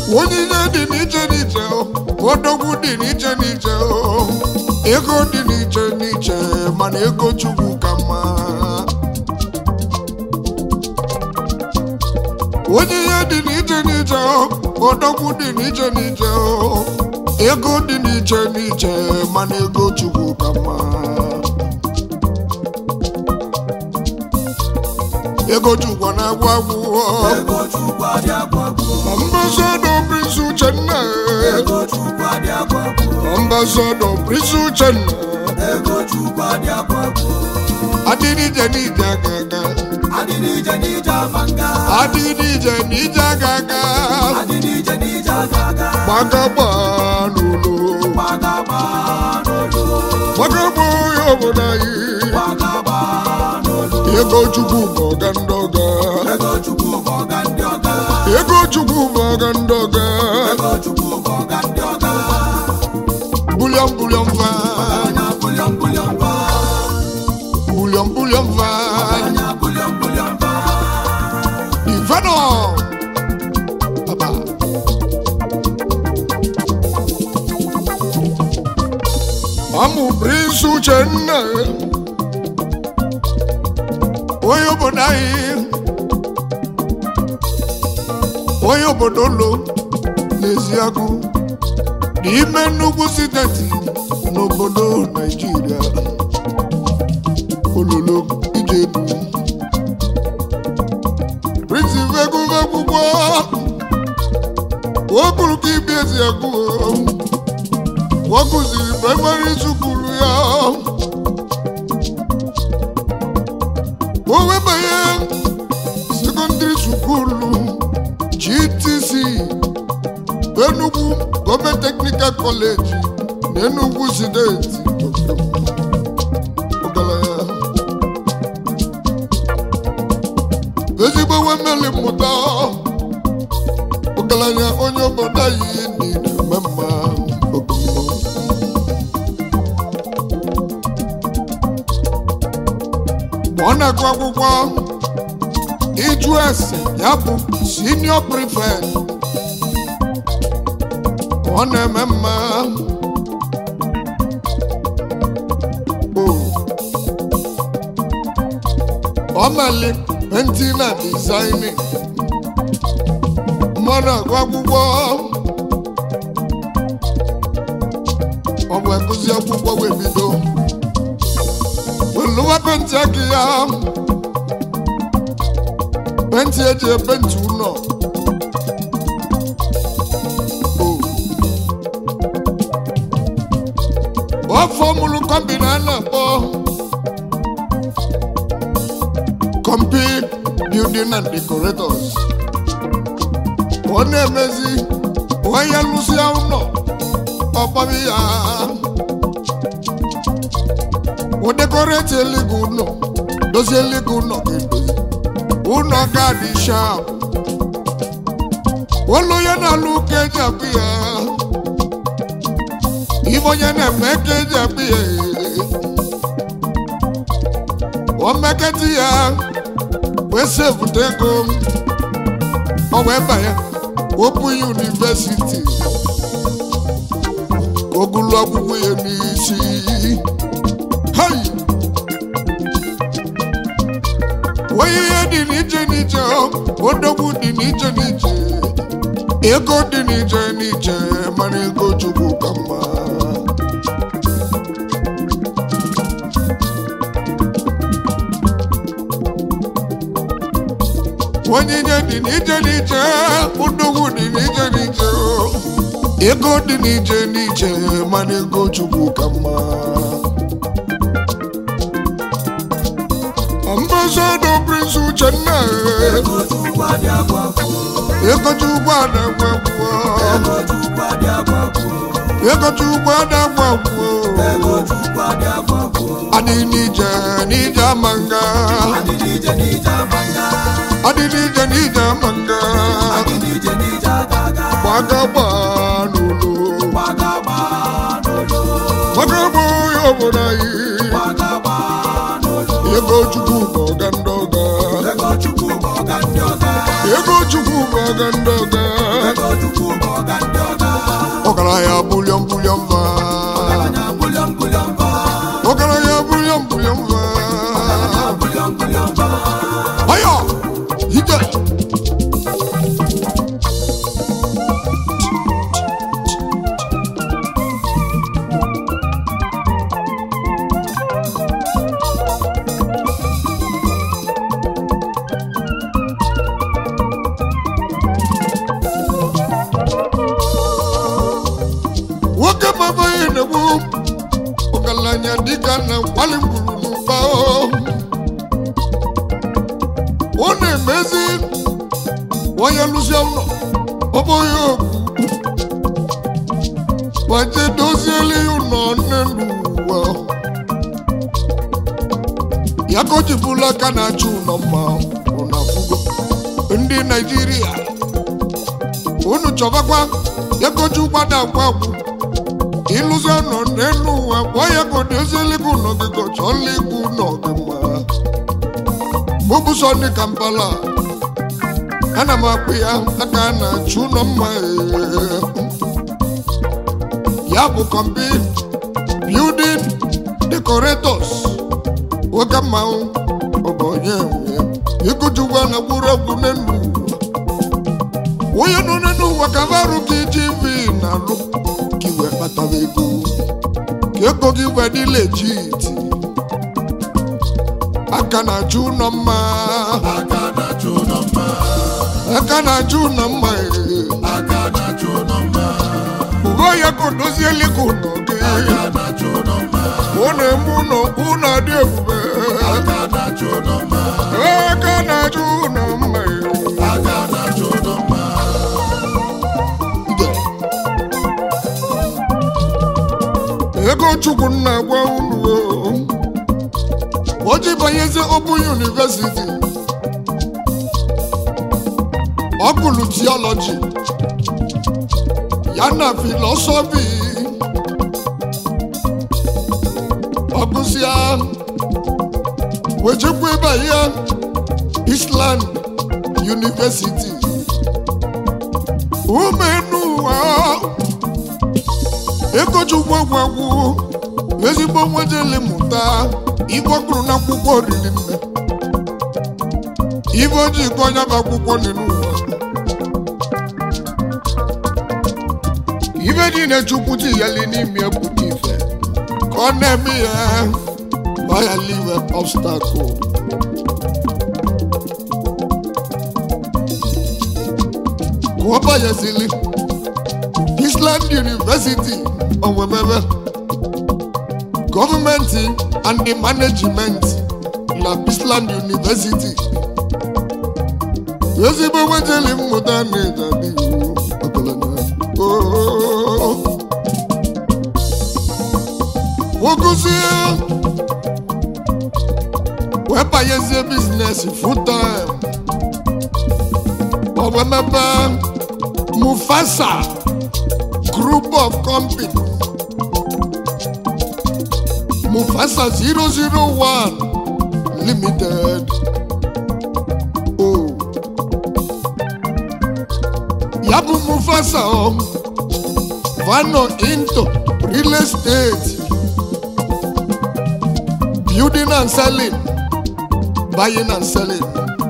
onyinye dị n'iche n'iche odogwu dị n'iche n'iche ego dị n'iche n'iche mana ego chukwu ka mma onyinye dị n'iche n'iche odogwu dị n'iche n'iche ego dị n'iche n'iche mana ego chukwu ka mma ego chukwu na-agwụ agwụ ego chukwu adị agwagwu ambassador prince uchenna ego chukwu adị agwagwu ambassador prince uchenna ego chukwu adị agwagwu adịrịje n'ije agaga adị n'ije n'ije amanga adịrịje n'ije agaga adị n'ije n'ije agaga gbagagba n'ụlọ gbagagba n'olu gbagagba onye obodo anyị gbagagba n'olu ego chukwu bụ ọga ndị ọga ego chukwu bụ ọga ndị ọga ego chukwu bụ ọga ndị ọga ego chukwu bụ ọga ndị ọga bulion bulion va anya bulion bulion ba bulion bulion va anya bulion bulion ba Ivano Baba Mamu Prince Uchenna Onye obodo anyị onye obodo lo n'eziagụ n'ime nnukwu steeti n'obodo Naijiria ololo ijedu Prince Veguvegbugbo o kwuru ka ibi ezi agụ o kụziri praịmarị sukulu ya o webanye sekọndịrị sukulu GTC Enugu Gọọmenti Teknikal Kọleji na Enugu steeti ọgaranya ezigbo nwemeli mmụta ọgaranya onye obodo anyị niile eme mma obodo mgbe ọ na-agụ akwụkwọ ịjụ ese ya bụ senior prefect ọ na-eme mma Oh. ọ mali painting na designing mmadụ agụ akwụkwọ ọ bụ ekụzi akwụkwọ wee bido welụwa penti aka ya penti eji epenti ụlọ ọ fọmụlụ kọmbina a na-akpọ Compi Building and Decorators. Ọ na-emezi onye lụsịa ụlọ ọkpọbi ya. O dekoreti eligo ụlọ, dozie eligo ụlọ ga-edozi. Ụlọ ga-adị shap. Olu ya na-alụ ka eji akpụ ya. Ibe onye na-eme ka eji akpụ ya. O meketi ya wee sevụta ego ọ wee banye Open University ka o gụlụ akwụkwọ ya n'isi Hey! onye ihe dị n'iche n'iche odogwu dị n'iche n'iche ego dị n'iche n'iche mana ego chukwu ka mma onyinye dị n'iche n'iche odogwu dị n'iche n'iche ego dị n'iche n'iche mana ego chukwu ka mma ambassador prince uchenna ego chukwu adị agwagwu ego chukwu adagwagwo ego chukwu adị agwagwu ego chukwu adagwagwo ego chukwu adị agwagwu adị n'ije n'ije amanga adị n'ije n'ije amanga adị n'ije n'ije amanga adị n'ije n'ije agaga gbagagba n'ụlọ gbagagba n'olu gbagagba onye obodo anyị gbagagba n'olu ego chukwu bụ ọga ndị ọga ego chukwu bụ ọga ndị ọga ego chukwu bụ ọga ndị ọga ego chukwu bụ ọga ndị ọga ọgaranya bulion bulion va ọgaranya bulion bulion ba ọgaranya bulion bulion va ọgaranya bulion bulion ba ọyọ ije nwoke mama ya na-egbu ọgaranya dịka na nkwali gburu n'ụba ọ na-emezi onye lụzie ụlọ ọ bụghị okwu gbaje dozieli ya ụlọ nne n'ụwa ya ka o ji bụrụ aka na-achụ ụlọ mma ụlọ afụgo ndị naijiria unu chọbakwa ya ka o ji ụgbada agwa agwụ ịlụzi ọnọ n'elu ụwa gwa ya ka ọ dozieli gị ụlọ gị ka ọ chọọla igbu ụlọ gị mma mụbụ sọnde kampala ana m akpụ ya aka na-achụ ụlọ mma ee. ya bụ kọmpi building decorators nwoke mmanwụ ọbọnye ịkụjugwa na gburegwu n'elu ụwa onye nọ n'elu ụwa ka barụ gị tv na-alụ ka iwe kpatara ego ka ego gị wee dị legit aka na-achụ ụlọ mma aka na-achụ ụlọ mma aka na-achụ ụlọ mma ee. aka na-achụ ụlọ mma ugo ya ka o dozieli gị ụlọ gị aka na-achụ ụlọ mma ọ na-eme ụlọ ụlọ dị ebube aka na-achụ ụlọ mma aka na-achụ ụlọ mma ee. aka na-achụ ụlọ mma ego chukwu nna gwa unu o ji banyezi open university ọ gụrụ theology ya na philosophy ọ gụsịa wejekwa ebe ya Island University umenuwa ekochukwu gwagwu ezigbo nwejele mụta igwe kwuru n'akwụkwọ riri nne ibe ojii ka onye bụ akwụkwọ dị n'ụwa ibe niile chukwu tiyeli n'ime pụta ife ka ọ na-eme ya ọ ya live obstacle ka ọ banyezili Island University Owemebe gọọmenti and the management na Island University ezigbo nwejeli mmụta na-edabi nwokozie wee banyezie biznes full time Owemebe Mufasa group of company Mufasa 001 Limited. Oh. Yabu Mufasa um, Vano into real estate. Building and selling. Buying and selling.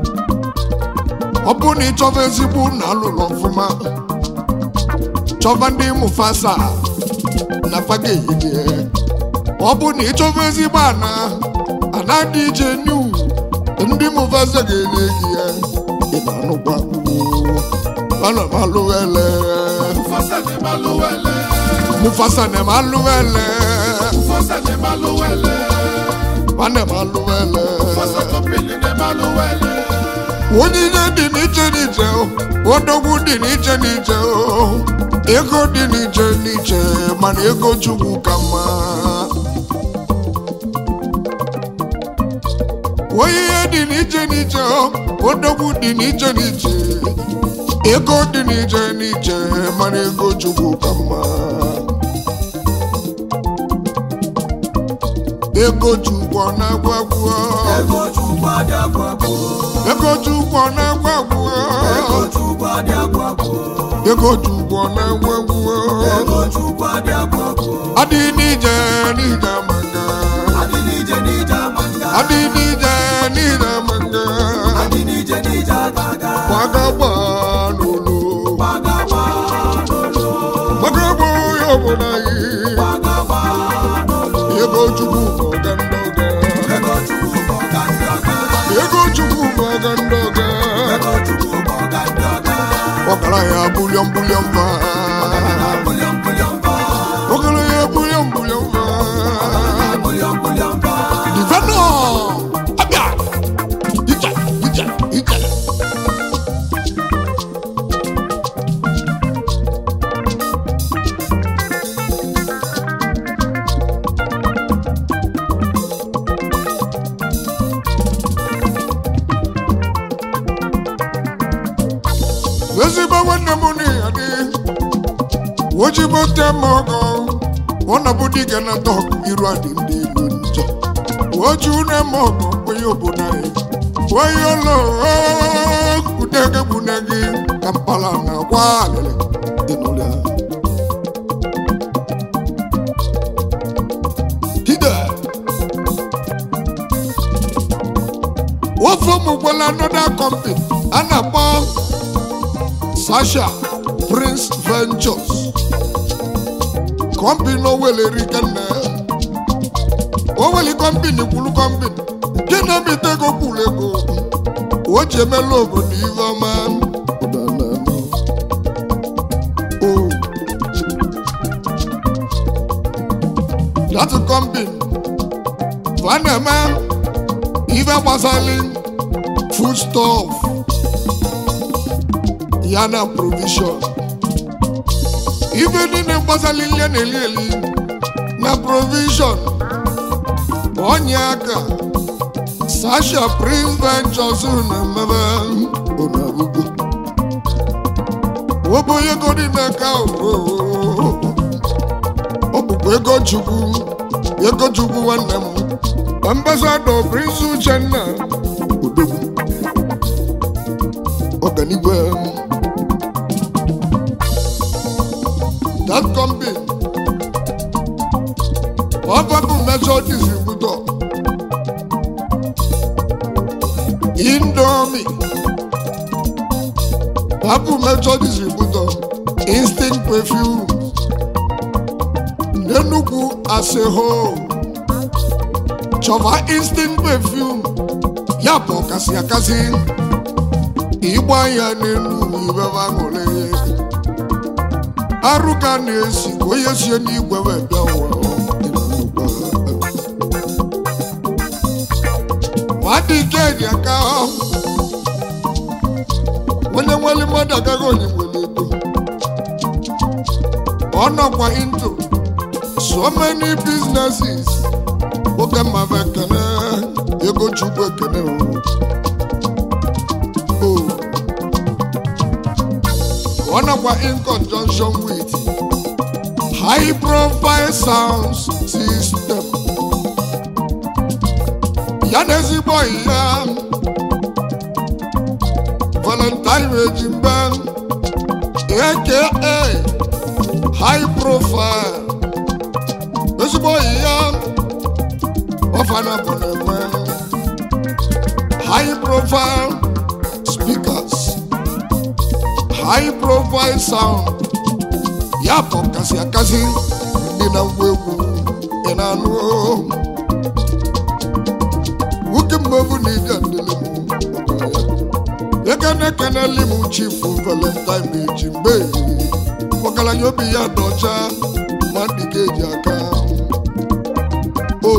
Ọ bụ na ịchọba ezigbo na alụlụ ọfụma chọba ndị Mufasa na fageyidie ọ bụ na ịchọba ezigbo ana ana dị iche new ndị Mufasa ga-enye gị ya ị na-anụkwa ana m alụwele Mufasa ni maluwele Mufasa na m alụwele Mufasa ni maluwele ana m alụwele Mufasa company ni maluwele onyinye dị n'iche n'iche odogwu dị n'iche n'iche ego dị n'iche n'iche mana ego chukwu ka mma onyinye dị n'iche n'iche odogwu dị n'iche n'iche ego dị n'iche n'iche mana ego chukwu ka mma ego chukwu ọ na-agwagwu Ego chukwu adị agwagwo ego chukwu ọ na-agwagwu Ego chukwu adị agwagwo ego chukwu ọ na-egwu egwu ego chukwu adị agbagwo adị n'ije n'ije manga adị n'ije n'ije amanga adị n'ije n'ije manga adị n'ije n'ije agaga gbagagba n'ụlọ gbagagba n'ụlọ gbagagba ya obodo anyị gbagagba n'ụlọ ego chukwu bụ ọga ndị ọga ego chukwu bụ ọga ndị ọga ego chukwu bụ ọga ndị ọga ego chukwu bụ ọga ndị ọga ọkara ya bulion bulion ba bulion bulion ba ọkara ya bulion bulion ba bulion bulion ba Divano! Abia! Ija, ija, ija. ezigbo nwanne m n'iya dị ojigbo te m ọgọ ọ na-bụ dike na dọk iru adị ndị ilu nje oju ne m ọgọ onye obodo anyị onye ụlọ kudege gbune gị ka mpala na gwa alịlị dị n'ụlọ ya. Hide. ofe ụmụ gwela another company a na-akpọ Sasha Prince Ventures kọmpini owelere kenne oweli kọmpini kwuru kọmpini nke na-emete ego kwuru ego o ji emela obodo ihe ọma O. that kọmpini fa na-eme ife gbasara food stuff ya na provision ife niile gbasara ihe na-eli eli na provision onye aka sasha prince ventures na-emebe onarugo obo ego dị n'aka ọ bụkwa ego chukwu ego chukwu nwanne m ambassador prince uchenna odogwu ọganigwe that company ọbabụ major distributor indomie babụ major distributor instinct perfume n'enugwu as a whole chọba instinct perfume ya bụ ọkasị akasị ịgba ya n'elu ibebe aṅụrị arụ ka na-esi ka onye sie n'igwe wee bịa ụwa nwadị ike ji aka onye nwere mmadụ agaghị onye nwere ego ọ nọkwa into so many businesses oge mmadụ ekene ego chukwu ekene o ọ nọkwa in conjunction with high profile sound system ya na ezigbo ya valentine ejimbe aka high profile ezigbo ya ọfana bụ na-enwe high profile speakers high profile sound ya bụ kasị akasị ndị na ngwa egwu ị na-anụ nwoke mmegbu na ije ndịle m ekene keneli m chifu valentine eji mgbe ọgaranya obi ya dị ọcha ma ndị ga-eji aka o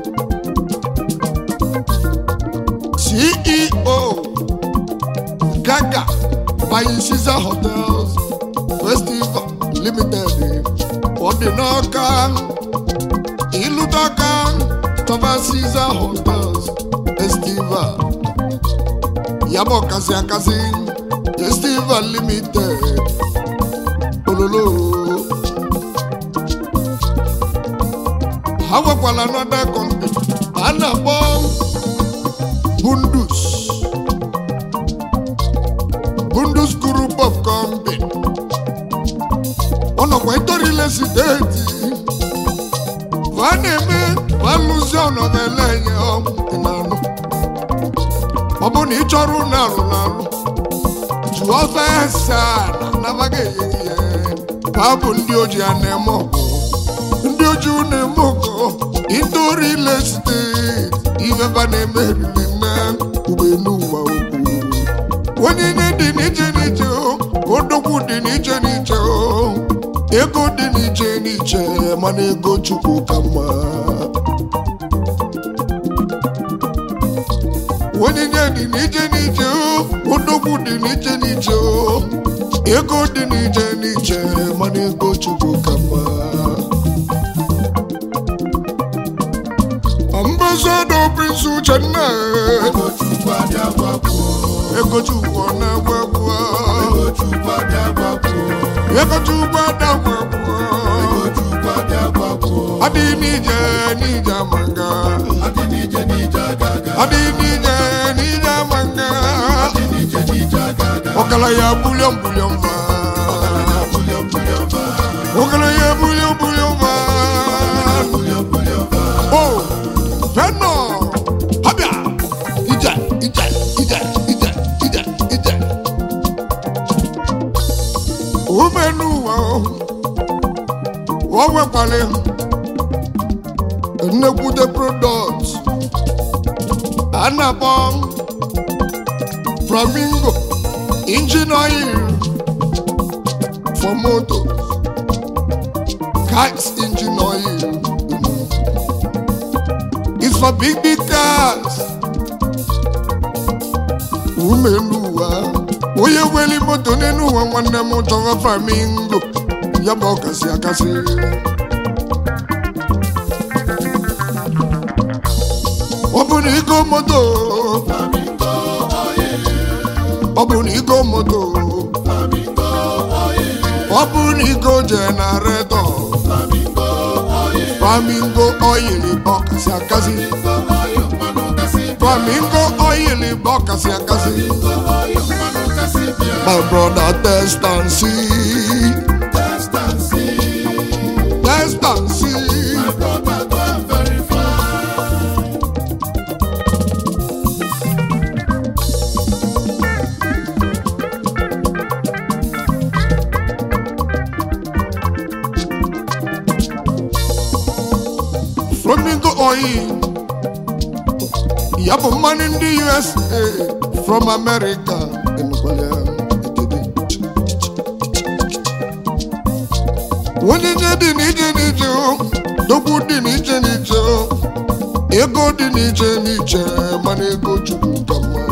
ceo gaga by Caesar hotels festival limited ọ dị n'ọka ịlụtaka tọba Caesar hotels festival ya bụ ọkasị akasị festival limited ololo ha nwekwara another company a na-akpọ bundus bundus group of company wetorile steeti va na-eme valụzi ọnọdele nye ịnanụ ọ bụ na ị chọrọ ụlọ alụrụ alụ jụọ fesa na anabaghị ehihie ha bụ ndị oji a na-eme ọgụ ndị oji na-eme ọgụ itorile steeti ifefa na-emeriri na ụgbọelu ụwa okwu onyinye dị n'iche n'iche o odogwu dị n'iche n'iche o ego dị n'iche n'iche mana ego chukwu ka mma onyinye dị n'iche n'iche o odogwu dị n'iche n'iche o ego dị n'iche n'iche mana ego chukwu ka mma ambasado prince uchenna ego chukwu adị agbapụ ego chukwu ọ na-agwa agwa ego chukwu adị agbapụ ego chukwu adagwa agwa ego chukwu adị agbapụ adịghị n'ije n'ije amanga adị n'ije n'ije aga aga adịghị n'ije n'ije amanga adị n'ije n'ije aga aga ọkala ya bulion bulion va bulion bulion ba ọkala ya bulion bulion va bulion bulion ba o fẹnọ habia ije ije ije ije ije ije omenu wa o wekwale nnekwute product a na-akpọ flamingo engine oil for motor cars engine oil is for big big cars umelu ụwa onye weli moto n'elu ụwa nwanne m chọrọ flamingo ya bụ ọkasị akasị ọ bụ na igo moto flamingo oil ọ bụ na igo moto flamingo oil ọ bụ na igo jenaretọ flamingo oil flamingo oil bụ ọkasị akasị flamingo oil mmanụ kasị bịa flamingo oil bụ ọkasị akasị flamingo oil mmanụ kasị bịa my brother test and see test and see test and see my brother go and verify flamingo oil ya bụ mmanụ ndị usa from america Enukwala ya, etede. onyinye dị n'iche n'iche o dokwu dị n'iche n'iche o ego dị n'iche n'iche mana ego chukwu ka mma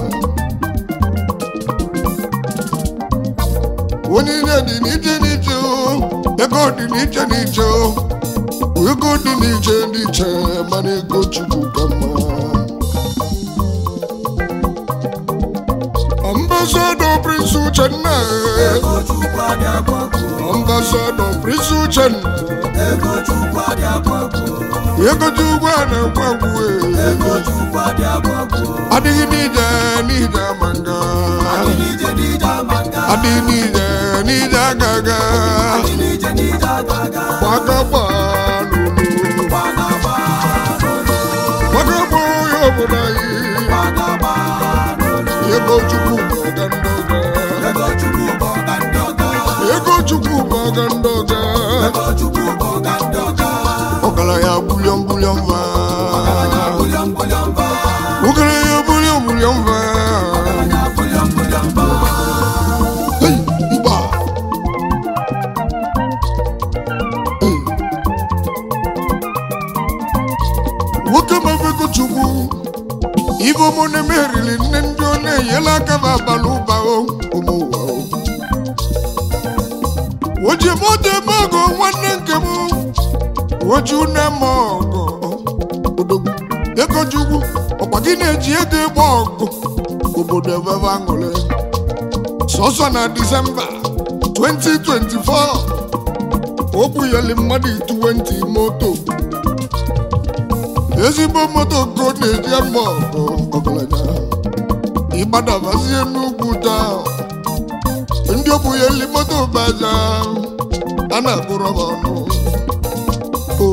onyinye dị n'iche n'iche o ego dị n'iche n'iche o ego dị n'iche n'iche mana ego chukwu ka mma ambasado prince uchenna ego chukwu adị agbapụ ambasado prince uchenna ego chukwu adị agbapụ ego chukwu a na-ekwegwu ego chukwu adị agbapụ adịghị n'ije n'ije manga adị n'ije n'ije ama nga adịghị n'ije n'ije agaga adị n'ije n'ije aga aga gbagagba n'olu gbagagba n'olu gbagagba onye obodo anyị gbagagba n'olu ego chukwu bụ ọga ndị ọga ego chukwu bụ ọga ndị ọga ego chukwu bụ ọga ndị ọga ego chukwu bụ ọga ndị ọga ọgaranya bulion bulion va ọgaranya bulion bulion ba ọgaranya bulion bulion va ọgaranya bulion bulion ba Hey, igba Hey. nwoke mafego chukwu ibe ụmụ na-emeriri nne ndị ọ na-enyela aka m abalị ụba o ụmụ ụwa o oji moto ebe ọgụ nwanne nke m oji une m ọgụ odogwu ego chukwu ọkwa gị na-eji ego ịgba ọgụ obodo ebebe aṅụrị sọsọ na disemba 2024 o bunyeli mmadụ 20 moto ezigbo moto ka ọ na-eji ama ọgụ ọgaranya ịgbadabazie n'ugwu taa ndị obunyeli moto baja a na-agụrụ ha ọnụ o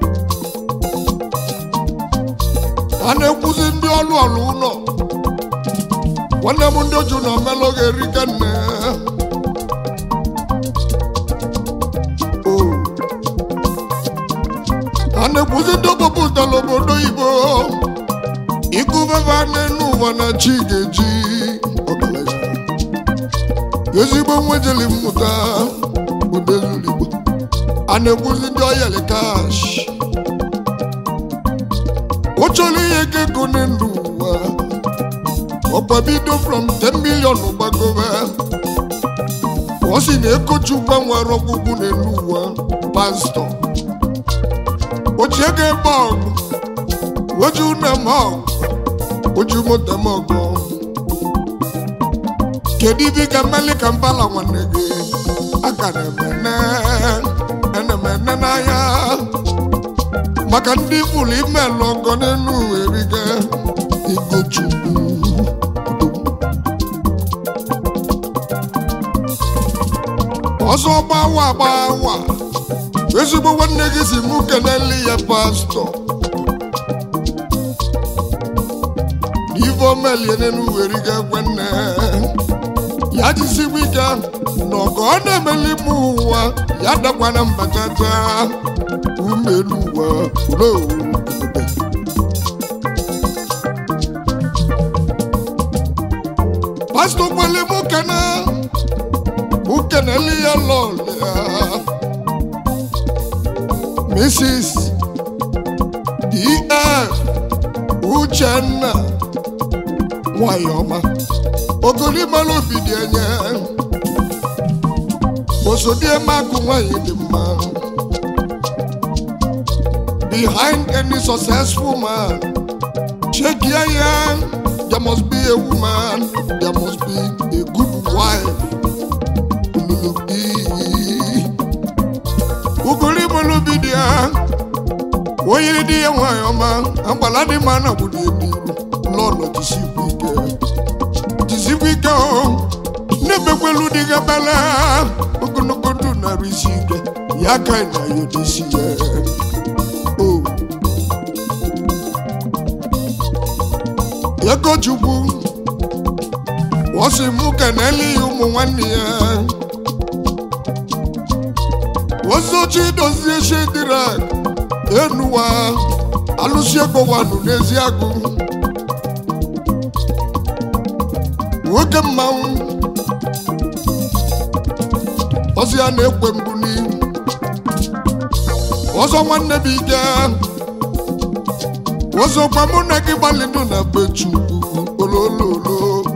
a na-ekwuzi ndị ọlụ ọlụ ụlọ nwanne m ndị oju na omelụ ga-erike nne o a na-ekwuzi ndị ọgbapụtala obodo oyibo ịkụbeba n'elu ụwa na chi ga-eji ọgaranya ezigbo nwejeli mmụta odezuligbo a na-ekwuzi ndị ọyali kash o chọrọ ihe ga ego n'elu ụwa ọkwa bido from 10 million gbagobe ọ sị na ekochukwa nwere ọgwụgwụ n'elu ụwa pastọ ochie ga ebe ọgụ oju na m ọgụ oju moto m ọgụ kedu ibe ka mmeli ka mbala nwanne gị aka na-emene enemene n'anya maka ndị fụlụ ime lọgọ n'elu eriga igochukwu ọzọ gbawa gbawa ezigbo nwanne gị si mụ keneli ya pastọ ife omelie n'elu eriga nwanne ya jisigbo ike na ọgọ ọ na-emeli m ụwa ya dakwana mbatata umelu ụwa ulo pastọ kwele mụ kene mụ keneli ya lọlịa mrs df uchenna nwanyị ọma ogolimalụ obi dị enye osodiemakụ nwanyị dị mma behind any successful man check ya ya there must be a woman there must be a good wife Olulubi. ogolimalụ obi dị ya onye dị ya nwanyị ọma agbala dị mma na obodo ebiru lọlọ jisikwu ike jisikwu ike o na-emekwelu dị gị ebele ogologo ndụ narị isi ike ya ka ị na ya odisi ya o ego chukwu wọsị mụ keneli ya ụmụ nwanne ya ozochi dozie shedirak enuwa alụsi ego wanụ n'ezi agụ nwoke mmanwụ ọzọ ya na-ekwe mbụ n'ihu ọzọ nwanne bụ ike ọzọkwa mụ na gị gbalịnụ na be chukwu olololo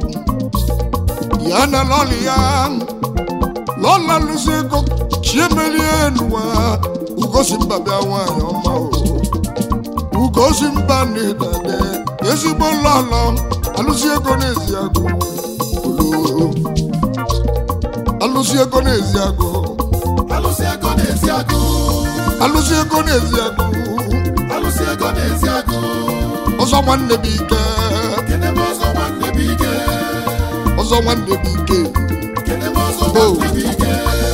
ya na lọlị ya lọla lụsi ego chiemerie enuwa ugosi mba bịa nwaanyị ọma o ugosi mba na ịdade ezigbo lọlọ alụsi ego n'ezi agụ olo alụsi ego n'ezi agụ alụsị ego na-esi agụ alụsi ego n'ezi agụ alụsị ego na-esi agụ ọzọ nwanne bụ ike kene m ọzọ nwanne bụ ike ọzọ nwanne bụ ike kene m ọzọ nwanne bụ ike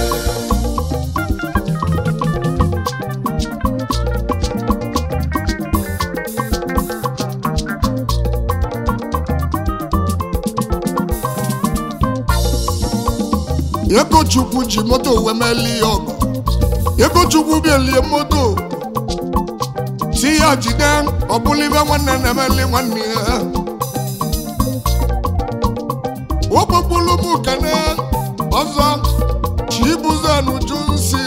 ego chukwu ji moto wee meli ya ọgụ ego chukwu bielie moto si ya jide ọbụla ibe nwanne na-emeli nwanne ya okpokpulu m kene ọzọ chibuzenuju nsi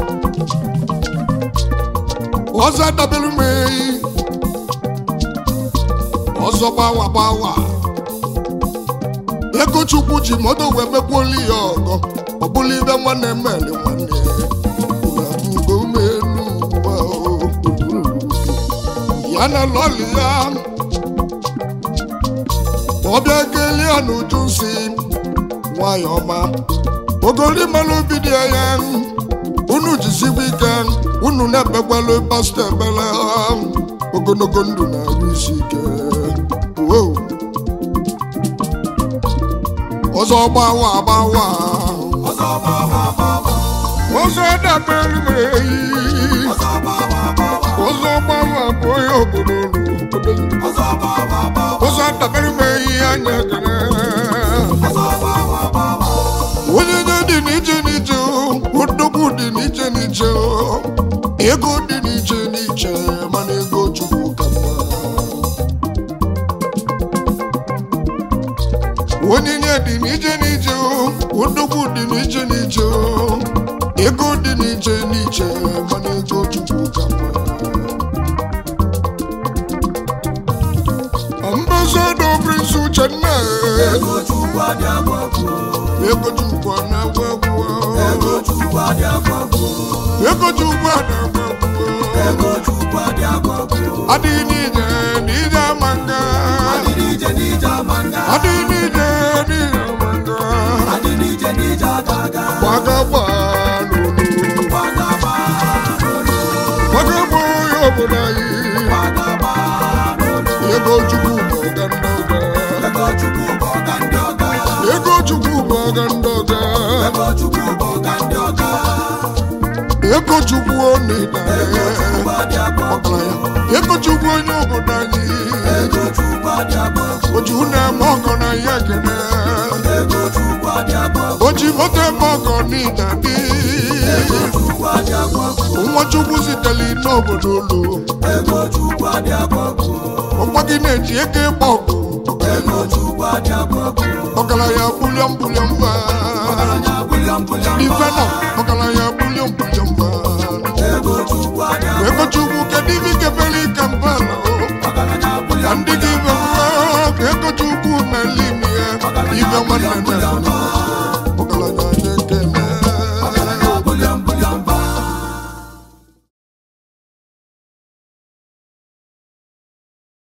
ọzọ dabelu m eyi ọzọ gbawa gbawa ego chukwu ji moto wee mekwuoli ya ọgọ ọ bụla ibe nwanne mmeli nwanne ugo melu ụwa o. ya na lọli ya ọbịa kelie ya n'uju si nwanyị ọma ogori mmanụ obi dị ya unu jisikwa ike unu na-ekpekwala pastọ ekpere ogologo ndụ na-arụ isi ike Wow. ọzọ gbawa agbawa ọzọ gbawa gbawa ọzọ dabere m eyi ụzọ gbanwe bụ onye obodo ụzọ dabere m eyi anya gara onye nye dị n'iche n'iche odogwu dị n'iche n'iche ego dị n'iche n'iche mana ego chukwu ka mma onyinye dị n'iche n'iche odogwu dị n'iche n'iche ego dị n'iche n'iche mana ego chukwu ka mma ambassador prince uchenna ego chukwu na-agwa egwu ego chukwu na-agwa egwu adịghị n'ije n'ije ama nga adịghị n'ije n'ije ama nga gbagagba n'olu gbagagba onye obodo anyị ego chukwu bụ ọga ndị ọga ego chukwu bụ ọga ndị ọga ego chukwu onida ọgaranya ego chukwu onye obodo anyị oju na-eme ọgọ na ya kene oji moto eme ọgọ n'ịda dị nwa chukwu sitere n'obodo olu ọkwa gị na-eji ego ịgba ọgụ ọgaranya bulion bulion mba ife nọ ọgaranya bulion bulion mba ego chukwu kedu ife ikebere ike mba na ka ndị gị ibe mma ka ego chukwu na-ele ime ya ibe nwanne na